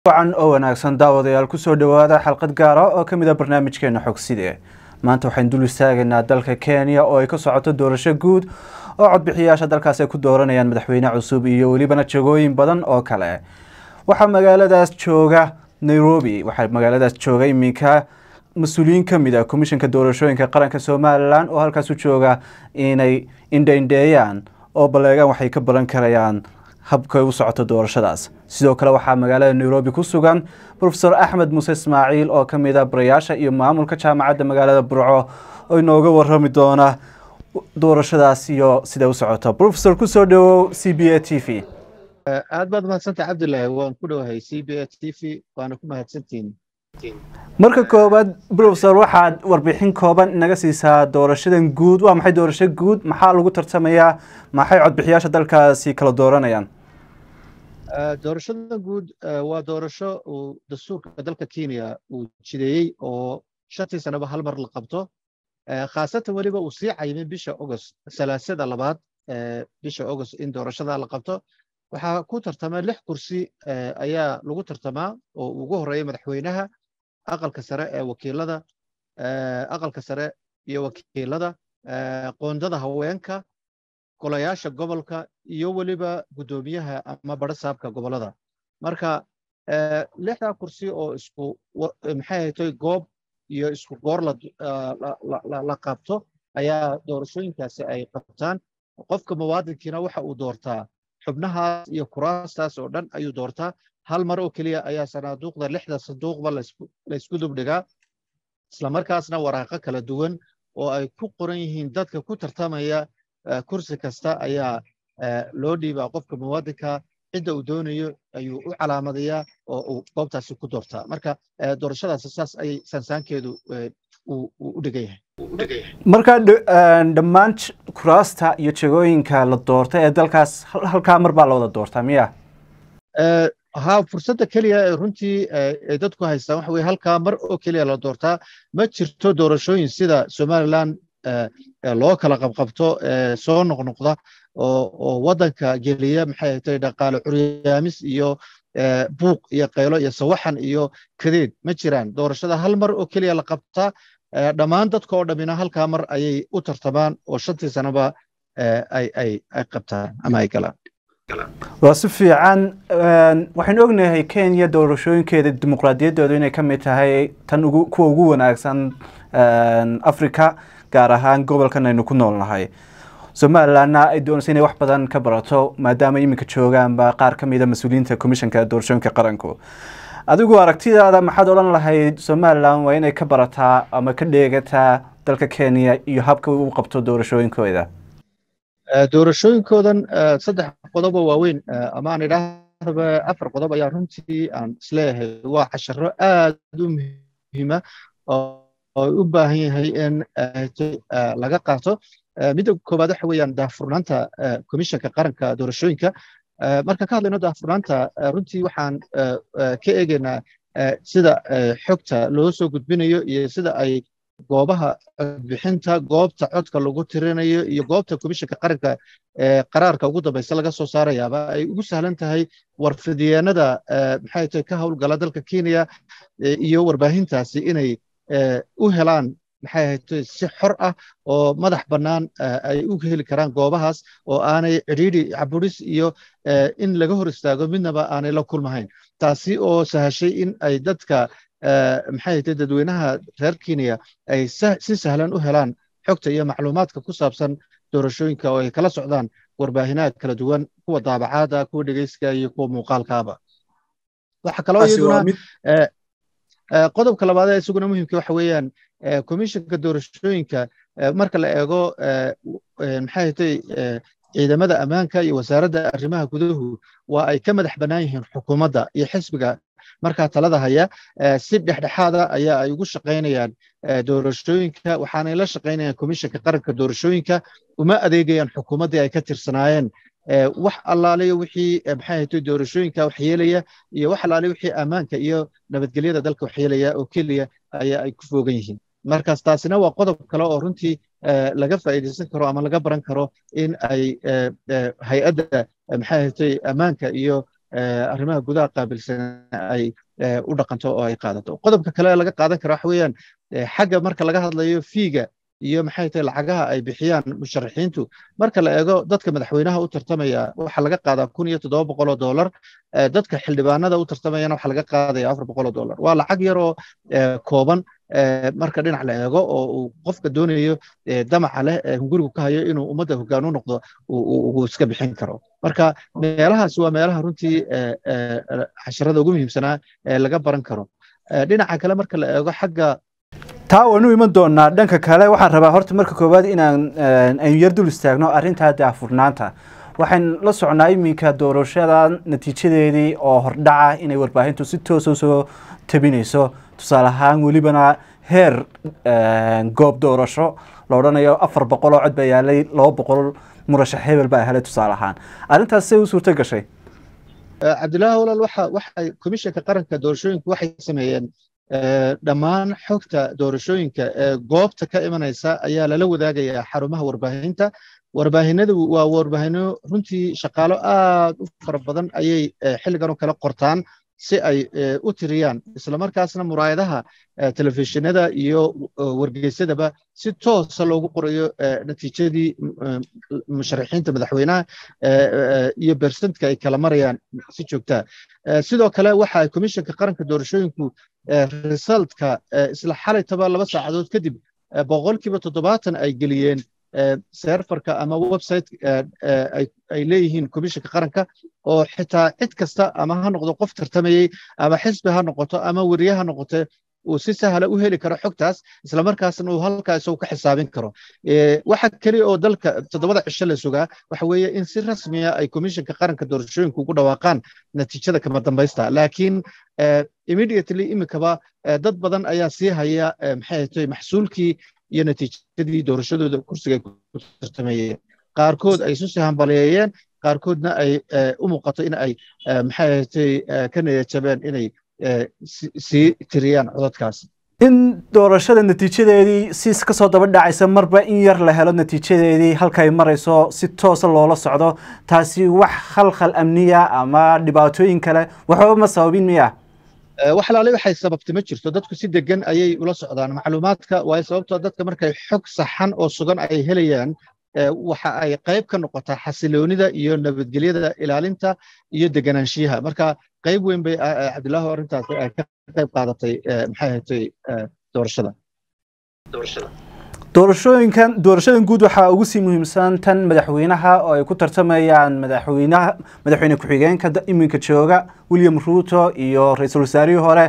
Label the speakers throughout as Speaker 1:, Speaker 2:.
Speaker 1: wacan oo wanaagsan daawadayaal kusoo dhowaada xalqad gaara oo ka mid a barnaamijkeena xogside maanta waxaynu dul istaagaynaa dalka kenya oo ay ka socoto doorasho guud oo codbixiyaasha dalkaas ay ku dooranayaan madaxweyne cusub iyo welibana jagooyin badan oo kale waxaa magaaladaas jooga nairobi waxaa magaaladaas jooga iminka mas-uuliyiin ka mid ah komishanka doorashooyinka qaranka somalilan oo halkaas u jooga inay indhaindheeyaan oo baleegaan waxay ka baran karayaan habkay u socoto doorashadaas sidoo kale waxaa magaalada nairobi ku sugan rofesor axmed muuse ismaaciil oo ka mid a barayaasha iyo maamulka jaamacadda magaalada burco oo inooga warami doona doorashadaas iyo siday u socoto rofesor kusoo dhawow c b a t v
Speaker 2: aad baad mahadsantah cabdilaahi waan ku dhowahay c b a t v waana ku mahadsantihin
Speaker 1: marka koowaad rofesor waxaad warbixin kooban inaga siisaa doorashadan guud waa maxay doorasho guud maxaa lagu tartamayaa maxay codbixiyaasha dalkaasi kala dooranayaan
Speaker 2: doorashada guud waa doorasho uu dastuurka dalka kenya uu jideeyey oo shantii sanaba hal mar la qabto khaasatan weliba uu sii cayimay bisha agost salaasada labaad bisha agost in doorashada la qabto waxaa ku tartama lix kursi ayaa lagu tartamaa oo ugu horeeya madaxweynaha aqalka sare ee wakiilada aqalka sare iyo wakiilada qoondada haweenka golayaasha gobolka iyo weliba guddoomiyaha ama barasaabka gobolada marka lixdaa kursi oo isku maxay haytoy goob iyo isku goor la qabto ayaa doorashooyinkaasi ay qabtaan qofka muwaadinkiina waxa uu doortaa xubnahaas iyo kuraastaas oo dhan ayuu doortaa hal mar oo keliya ayaa sanaaduuqda lixda sanduuqba laysku dubdhigaa islamarkaasna waraaqo kala duwan oo ay ku qoran yihiin dadka ku tartamaya kursi kasta ayaa loo dhiibaa qofka muwaadinka cidda uu doonayo ayuu u calaamadayaa oo uu goobtaasi ku doortaa marka doorashadaasi saas ayay sansaankeedu u dhigan yahay
Speaker 1: marka dhammaan kuraasta iyo jagooyinka la doorta ee dalkaas halkaa mar baa la wada doortaa miya
Speaker 2: ha fursadda keliya ee runtii ay dadku haystaan waxa weye halkaa mar oo keliya la doortaa ma jirto doorashooyin sida somaliland loo kala qabqabto soo noqnoqda oo waddanka geliya maxay hatay dhaqaale curyaamis iyo buuq iyo qaylo iyo sawaxan iyo kadeed ma jiraan doorashada hal mar oo keliya la qabtaa dhammaan dadka oo dhammina halkaa mar ayay u tartamaan oo shantii sanaba ay qabtaan ama ay galaan
Speaker 1: waa si fiican waxaynu ognahay kenya doorashooyinkeeda dimuqraadiyaddoodu inay ka mid tahay tan kuwa ugu wanaagsan africa gaar ahaan gobolkan aynu ku noolnahay somalilandna ay doonaysa inay wax badan ka barato maadaama iminka joogaanba qaar ka mida mas-uuliyiinta komishanka doorashooyinka qaranku adigu aragtidaada maxaad odhan lahayd somalilan waa inay ka barataa ama ka dheegataa dalka kenya iyo habka u qabto doorashooyinkooda
Speaker 2: doorashooyinkoodan saddex qodobo waaweyn ama aan idhaahdaba afar qodob ayaa runtii aan isleeyahay waa casharo aad u muhiima oo u baahan yahay in laga qaato midda koowaad waxa weeyaan daahfurnaanta komishanka qaranka doorashooyinka markaan ka hadlayno daahfurnaanta runtii waxaan ka eegaynaa sida xogta loo soo gudbinayo iyo sida ay goobaha codbixinta goobta codka lagu tirinayo iyo goobta komishanka qaranka ee qaraarka ugu dambaysa laga soo saarayaaba ay ugu sahlan tahay warfidyeennada maxay tahay ka howlgala dalka kenya iyo warbaahintaasi inay u helaan maxay ahayd si xor ah oo madax bannaan ay u heli karaan goobahaas oo aanay cidhiidhi caburis iyo in laga hor istaago midnaba aanay la kulmahayn taasi oo sahashay in ay dadka maxay ahayd dadweynaha reer kenya ay si sahlan u helaan xogta iyo macluumaadka ku saabsan doorashooyinka oo ay kala socdaan warbaahinaha kala duwan kuwa daabacaada kuwa dhegeyska iyo kuwa muuqaalkaaba waxa kaloo iyaduna qodobka labaad ee isaguna muhiimka waxa weeyaan komishanka doorashooyinka marka la eego maxay hatay ciidamada ammaanka iyo wasaaradda arrimaha guduhu waa ay ka madax bannaan yihiin xukuumadda iyo xisbiga markaa talada haya si dhexdhexaada ayaa ay ugu shaqaynayaan doorashooyinka waxaanay la shaqaynayaan komishanka qaranka doorashooyinka uma adeegayaan xukuumaddii ay ka tirsanaayeen wax allaaliyo wixii maxay haytay doorashooyinka waxyeelaya iyo wax allaaliyo wixii ammaanka iyo nabadgelyada dalka waxyeelaya oo keliya ayaa ay ku foogan yihiin markaas taasina waa qodob kale oo runtii laga faa'iidaysan karo ama laga baran karo in ay hay-adda maxay haytay ammaanka iyo arrimaha gudaha qaabilsan ay u dhaqanto oo ay qaadato qodobka kale laga qaadan kara waxa weeyaan xagga marka laga hadlayo fiiga iyo maxay tahay lacagaha ay bixiyaan musharaxiintu marka la eego dadka madaxweynaha u tartamaya waxaa laga qaadaa kun iyo toddoba boqol oo dollar dadka xildhibaanada u tartamayana waxaa laga qaadaya afar boqol oo dollar waa lacag yar oo kooban marka dhinac la eego oo uu qofka doonayo damaca leh hungurigu ka hayo inuu ummadda hoggaan u noqdo uu iska bixin karo marka meelahaas waa meelaha runtii casharada ugu muhiimsanaa ee laga baran karo dhinaca kale marka la eego xagga
Speaker 1: taa waynu iman doonaa dhanka kale waxaan rabaa horta marka koowaad inaan aynu yar dul istaagno arrintaa daafurnaanta waxaan la socnaa iminka doorashada natiijadeedii oo hordhaca inay warbaahintu si toosa soo tabinayso tusaale ahaan welibana heer goob doorasho la odhanayo afar boqol oo cod baa yaalay laba boqol murashax hebel baa helay tusaale ahaan arrintaas say u suurto gashay
Speaker 2: cabdillaahi walaal waxa waxay komishanka qaranka doorashooyinku waxay sameeyeen dhammaan xogta doorashooyinka ee goobta ka imanaysa ayaa lala wadaagayaa xarumaha warbaahinta warbaahinadu waa warbaahino runtii shaqaalo aad u fara badan ayay xilligan oo kale qortaan si ay u tiriyaan islamarkaasna muraayadaha telefishinada iyo wargeysadaba si toosa loogu qorayo natiijadii musharaxiinta madaxweynaha iyo bersentka ay kala marayaan si joogtaa sidoo kale waxa komishanka qaranka doorashooyinku resultka isla xalaytaba laba saacadood kadib boqolkiiba toddobaatan ay geliyeen serfarka ama website ay leeyihiin komishanka qaranka oo xitaa cid kasta ama ha noqdo qof tartamayey ama xisbi ha noqoto ama weriye ha noqote uu si sahla u heli karo xogtaas islamarkaasna uu halkaa isagu ka xisaabin karo waxa keliya oo dalka toddobada cisho la sugaa waxa weeye in si rasmiya ay komishanka qaranka doorashooyinku ugu dhawaaqaan natiijada kama dambaysta laakiin immediately imikaba dad badan ayaa sii haya maxay tahay maxsuulkii iyo natiijadii doorashadooda kursiga ay ku tartamayeen qaarkood ay isu sii hambaleeyeen qaarkoodna ay u muuqato in ay maxay ahatay ka niyajabeen inay sii tiriyaan codadkaas
Speaker 1: in doorashada natiijadeedii si ka soo daba dhacaysa marba in yar la helo natiijadeedii halkay marayso si toosa loola socdo taasi wax khalkhal amniya ama dhibaatooyin kale waxba ma sababin miya
Speaker 2: wax laale waxay sababtay ma jirto dadku si degan ayay ula socdaan macluumaadka waayo sababtoo dadka markay xog saxan oo sugan ay helayaan waxa ay qayb ka noqotaa xasiloonida iyo nabadgelyada ilaalinta iyo deganaanshiyaha marka qayb weyn bay cabdilaahi arrintaas ka qayb qaadatay maxay ahatay doorashada
Speaker 1: doorashooyinkan doorashadan guud waxaa ugu sii muhiimsan tan madaxweynaha oo ay ku tartamayaan madaxweynaha madaxweyne ku-xigeenka iminka jooga william ruto iyo ra-iisul wasaarihii hore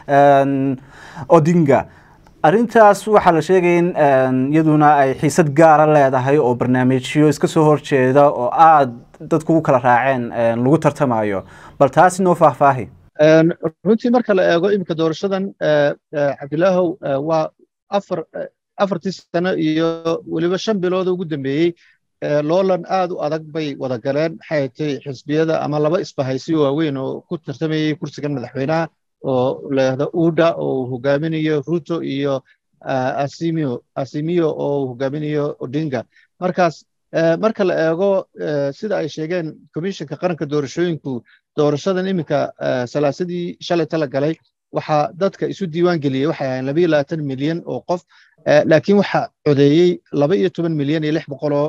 Speaker 1: odinga arrintaas waxaa la sheegaya in iyaduna ay xiisad gaara leedahay oo barnaamijyo iska soo horjeeda oo aada dadku u kala raaceen lagu tartamayo bal taasi noo faahfaahi
Speaker 2: runtii marka la eego iminka doorashadan cabdilaahow waa afar afartii sano iyo weliba shan bilood ugu dambeeyey loolan aad u adag bay wada galeen maxay tay xisbiyada ama laba isbahaysi waaweyn oo ku tartamayey kursigan madaxweynaha oo leehda uda oo uu hogaaminayo ruto iyo asimio asimio oo uu hogaaminayo odinga markaas marka la eego sida ay sheegeen komishanka qaranka doorashooyinku doorashadan iminka salaasadii shalay tala galay waxaa dadka isu diiwaan geliyey waxay ahayn labayo labaatan milyan oo qof laakiin waxaa codeeyey laba iyo toban milyan iyo lix boqoloo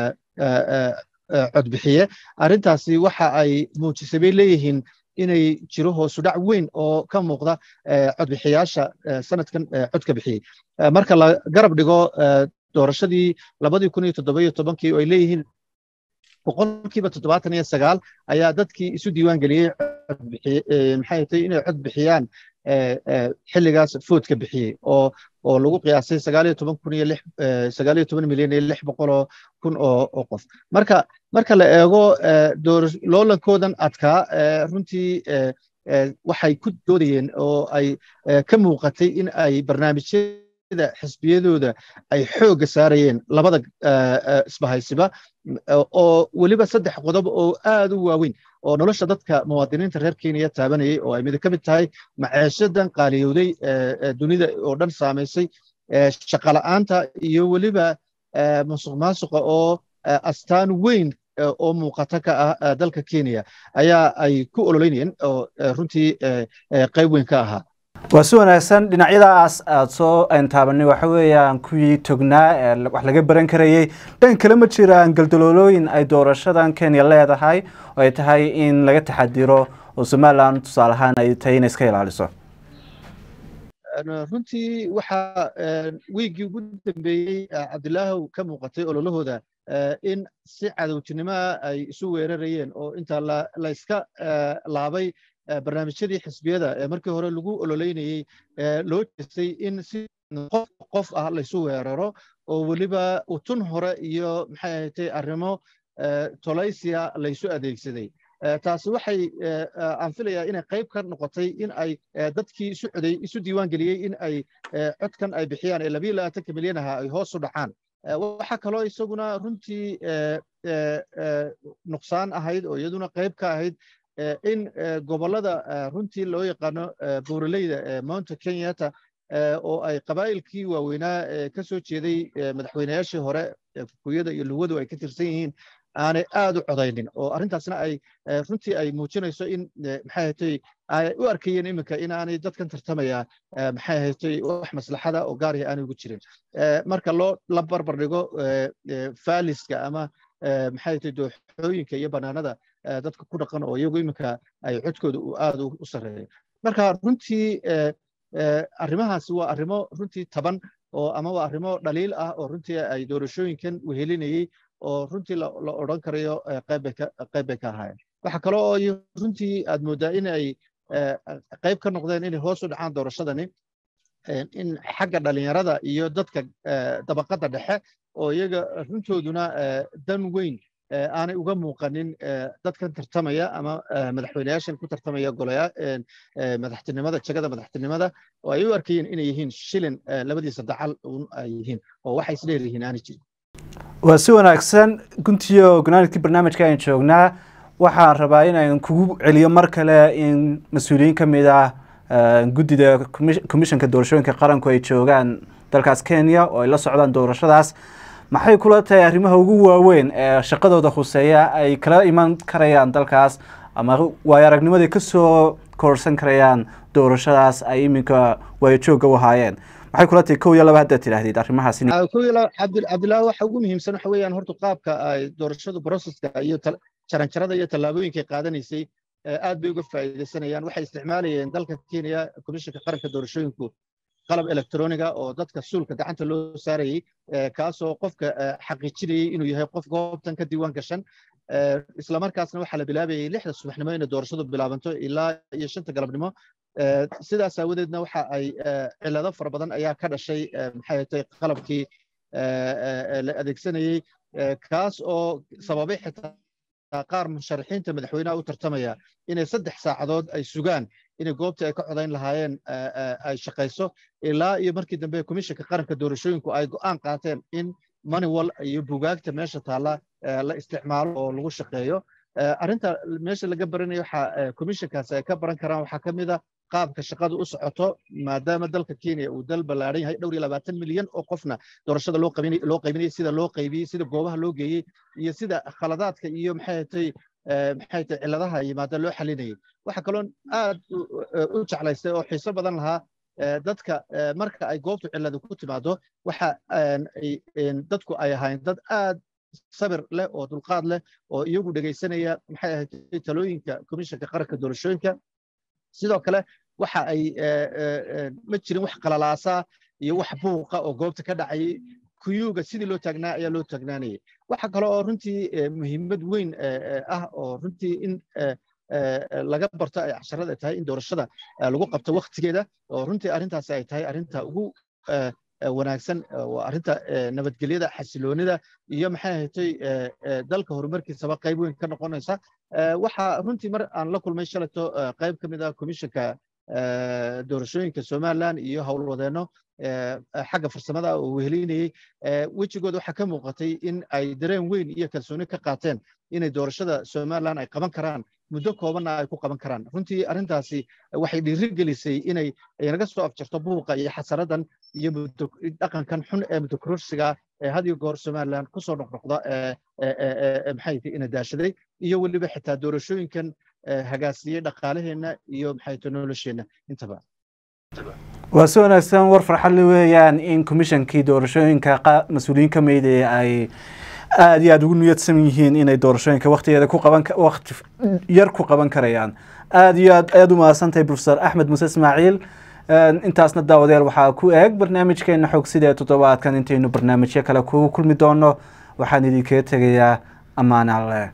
Speaker 2: codbixiye arrintaasi waxa ay muujisay bay leeyihiin inay jiro hoosudhac weyn oo ka muuqda codbixiyaasha sanadkan codka bixiyey marka la garab dhigo doorashadii labadii kun iyo toddoba iyo tobankii oo ay leeyihiin boqolkiiba toddobaatan iyo sagaal ayaa dadkii isu diiwaan geliyey maxay tahay inay cod bixiyaan xilligaas foodka bixiyey oo oo lagu qiyaasay sagaal iyo toban kun iyo lix sagaal iyo toban milyan iyo lix boqoloo kun oo oo qof marka marka la eego loolankoodan adkaa runtii waxay ku doodayeen oo ay ka muuqatay in ay barnaamijyada xisbiyadooda ay xoogga saarayeen labada isbahaysiba oo weliba saddex qodob oo aad u waaweyn oo nolosha dadka muwaadiniinta reer kenya taabanayay oo ay mid ka mid tahay maceeshadan qaaliyowday dunida oo dhan saamaysay shaqala'aanta iyo weliba musuq maasuqa oo astaan weyn oo muuqata ka ah dalka kenya ayaa ay ku ololeynayeen oo runtii qayb weyn ka ahaa
Speaker 1: waa si wanaagsan dhinacyadaas aada soo taabanay waxa weeyaan kuwii tognaa wax laga baran karayey dhan kale ma jiraan galdaloolooyin ay doorashadan kenya leedahay oo ay tahay in laga taxadiro oo somalilan tusaale ahaan ay tahay inay iska ilaaliso
Speaker 2: runtii waxaa wiiggii ugu dambeeyey cabdilaahow ka muuqatay ololahooda in si cadowtinimoa ay isu weerarayeen oo inta la iska laabay barnaamijyadii xisbiyada ee markii hore lagu ololeynayey loo jeestay in si qof qof ah laysu weeraro oo weliba utun hore iyo maxay ahatay arrimo tolaysiya laysu adeegsaday taasi waxay aan filayaa inay qayb ka noqotay in ay dadkii isu coday isu diiwaan geliyey in ay codkan ay bixiyaan ee labiyo labaatanka milyan aha ay hoos u dhacaan waxaa kaloo isaguna runtii nuqsaan ahayd oo iyaduna qayb ka ahayd in gobollada runtii loo yaqaano buuraleyda ee mounta kenyata oo ay qabaa'ilkii waaweynaa ka soo jeeday madaxweynayaashii hore kukuyada iyo luwadu ay ka tirsan yihiin aanay aad u codaynin oo arrintaasna ay runtii ay muujinayso in maxay ahatay ay u arkayeen iminka in aanay dadkan tartamaya maxay ahatay wax maslaxada oo gaariga aanay ugu jirin marka loo la barbar dhigo faaliska ama maxay ahatay dooxooyinka iyo banaanada dadka ku dhaqan oo iyagu iminka ay codkooda aad u sarreeyo marka runtii arrimahaasi waa arrimo runtii taban oo ama waa arrimo dhaliil ah oo runtii ay doorashooyinkan wehelinayey oo runtii la odhan karayo qayb bay ka ahaayeen waxa kale oo runtii aad mooddaa in ay qayb ka noqdeen inay hoos u dhacaan doorashadani in xagga dhalinyarada iyo dadka dabaqadda dhexe oo iyaga runtooduna dan weyn aanay uga muuqanin dadkan tartamaya ama madaxweynayaashan ku tartamaya golaya madaxtinimada jagada madaxtinimada oo ay u arkayeen inay yihiin shilin labadiisa dacal un ay yihiin oo waxay isdheeryihiin aanay jirin
Speaker 1: waa si wanaagsan guntiyo gunaanidkii barnaamijka ayaan joognaa waxaan rabaa in aan kugu celiyo mar kale in mas-uuliyiin ka mid ah guddida commissionka doorashooyinka qaranku ay joogaan dalkaas kenya oo ay la socdaan doorashadaas maxay kula tahay arrimaha ugu waaweyn ee shaqadooda khuseeya ay kala iman karayaan dalkaas ama waayo aragnimadii kasoo koorsan karayaan doorashadaas ay iminka waayajoogga u ahaayeen maxay kula tahay kow iyo laba haddaad tidhaahdid arrimahaas
Speaker 2: kow iyo laba cabdillahi waxa ugu muhiimsan waxa weeyaan horta qaabka ay doorashadu processka iyo jaranjarada iyo tallaabooyinkay qaadanaysay aad bay uga faa'iidaysanayaan waxay isticmaalayeen dalka kenya komishinka qaranka doorashooyinku qalab electroniga oo dadka suulka gacanta loo saarayey kaasoo qofka xaqiijinayey inuu yahay qof goobtan ka diiwaan gashan islamarkaasna waxaa la bilaabayay lixda subaxnimo inay doorashadu bilaabanto ilaa iyo shanta galabnimo sidaas aawadeedna waxa ay cilado fara badan ayaa ka dhashay maxay hatay qalabkii la adeegsanayey kaas oo sababay xitaa qaar musharaxiinta madaxweynaha u tartamaya inay saddex saacadood ay sugaan inay goobtii ay ka codayn lahaayeen ay shaqayso ilaa iyo markii dambe komishinka qaranka doorashooyinku ay go'aan qaateen in maniwal iyo bugaagta meesha taalla la isticmaalo oo lagu shaqeeyo arrinta meesha laga baranayo waxa komishinkaas ay ka baran karaan waxaa ka mid a qaabka shaqadu u socoto maadaama dalka kenya uu dal ballaaran yahay dhowr iyo labaatan milyan oo qofna doorashada loo qaybinayay sida loo qaybiyey sida goobaha loo geeyey iyo sida khaladaadka iyo maxay hatay maxay tahay cilladaha yimaada loo xalinayay waxa kaloo aad u jeclaystay oo xiiso badan lahaa dadka marka ay goobtu cilladu ku timaado waxa dadku ay ahayn dad aad sabir leh oo dulqaad leh oo iyagu dhegaysanaya maxay ahayd talooyinka komishinka qaranka doorashooyinka sidoo kale waxa ay ma jirin wax qalalaasaa iyo wax buuqa oo goobta ka dhacayay kuyuuga sidii loo taagnaa ayaa loo taagnaanayay waxa kale oo runtii muhiimad weyn ah oo runtii in laga barto ay casharada tahay in doorashada lagu qabto waktigeeda oo runtii arrintaasi ay tahay arrinta ugu wanaagsan waa arrinta nabadgelyada xasiloonida iyo maxay ahatay dalka horumarkiisaba qayb weyn ka noqonaysa waxa runtii mar aan la kulmay shalato qayb ka mid ah komishinka doorashooyinka somaliland iyo howlwadeenno xagga farsamada oo wehelinayey wejigooda waxaa ka muuqatay in ay dareen weyn iyo kalsooni ka qaateen inay doorashada somaliland ay qaban karaan muddo koobanna ay ku qaban karaan runtii arrintaasi waxay dhiirigelisay inay naga soo afjarto buuqa iyo xasaradan iyo dhaqankan xun ee muddokororsiga ee had iyo goor somaliland kusoo noqnoqda maxay ina daashaday iyo weliba xitaa doorashooyinkan hagaasiyey dhaqaalaheenna iyo maxay nolosheenna intaba
Speaker 1: waa si wanaagsan war farxadle weeyaan in komishankii doorashooyinka mas-uuliyiin ka meydaya ay aada iyo aada ugu niyadsan yihiin inay doorashooyinka waktigeeda ku qaban wakti yar ku qaban karayaan aada iyo aad ayaad u mahadsantahay profesor axmed muuse ismaaciil intaasna daawadayaal waxaa ku eeg barnaamijkeena xog sida ee toddobaadkan intaynu barnaamijyo kale kugu kulmi doono waxaan idinkaga tegayaa ammaan alle